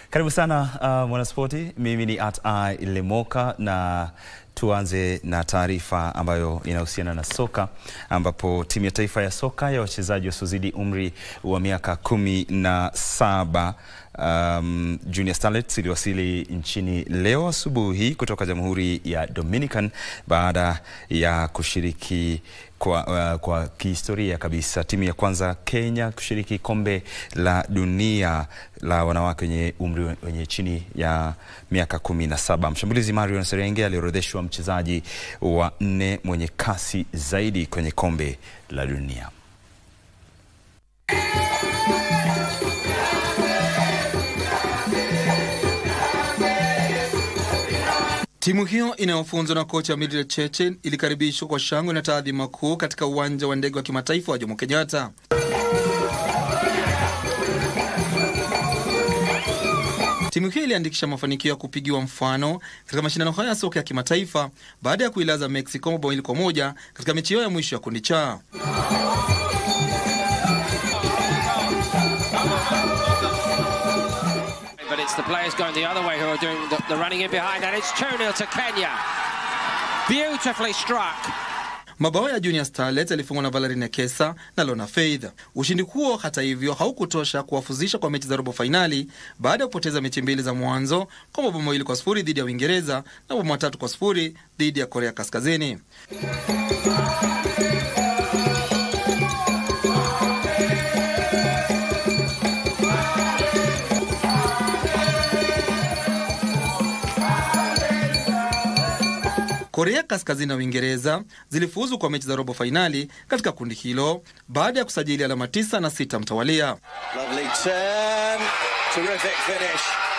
Karibu sana uh, mwanaspoti. Mimi ni at I Lemoka na tuanze na taarifa ambayo inahusiana na soka ambapo timu ya taifa ya soka ya wachezaji wasiozidi umri wa miaka kumi na saba um, Junior Starlets iliwasili nchini leo asubuhi kutoka Jamhuri ya Dominican baada ya kushiriki kwa, uh, kwa kihistoria kabisa timu ya kwanza Kenya kushiriki kombe la dunia la wanawake wenye umri wenye chini ya miaka kumi na saba. Mshambulizi Marion Serenge aliorodheshwa mchezaji wa nne mwenye kasi zaidi kwenye kombe la dunia. Timu hiyo inayofunzwa na kocha Mildred Cheche ilikaribishwa kwa shangwe na taadhima kuu katika uwanja wa ndege wa kimataifa wa Jomo Kenyatta. Timu hiyo iliandikisha mafanikio ya kupigiwa mfano katika mashindano haya ya soka ya kimataifa baada ya kuilaza Mexico mabao mawili kwa moja katika mechi yao ya mwisho ya kundi cha. But it's the players going the other way who are doing the, the running in behind, and it's 2 0 to Kenya. Beautifully struck. Mabao ya Junior Starlets yalifungwa na Valerie Nekesa na Lona Faith. Ushindi huo hata hivyo haukutosha kuwafuzisha kwa mechi za robo fainali baada ya kupoteza mechi mbili za mwanzo kwa mabao mawili kwa sifuri dhidi ya Uingereza na mabao matatu kwa sifuri dhidi ya Korea Kaskazini. Korea Kaskazini na Uingereza zilifuzu kwa mechi za robo fainali katika kundi hilo baada ya kusajili alama tisa na sita mtawalia. Lovely turn. Terrific finish.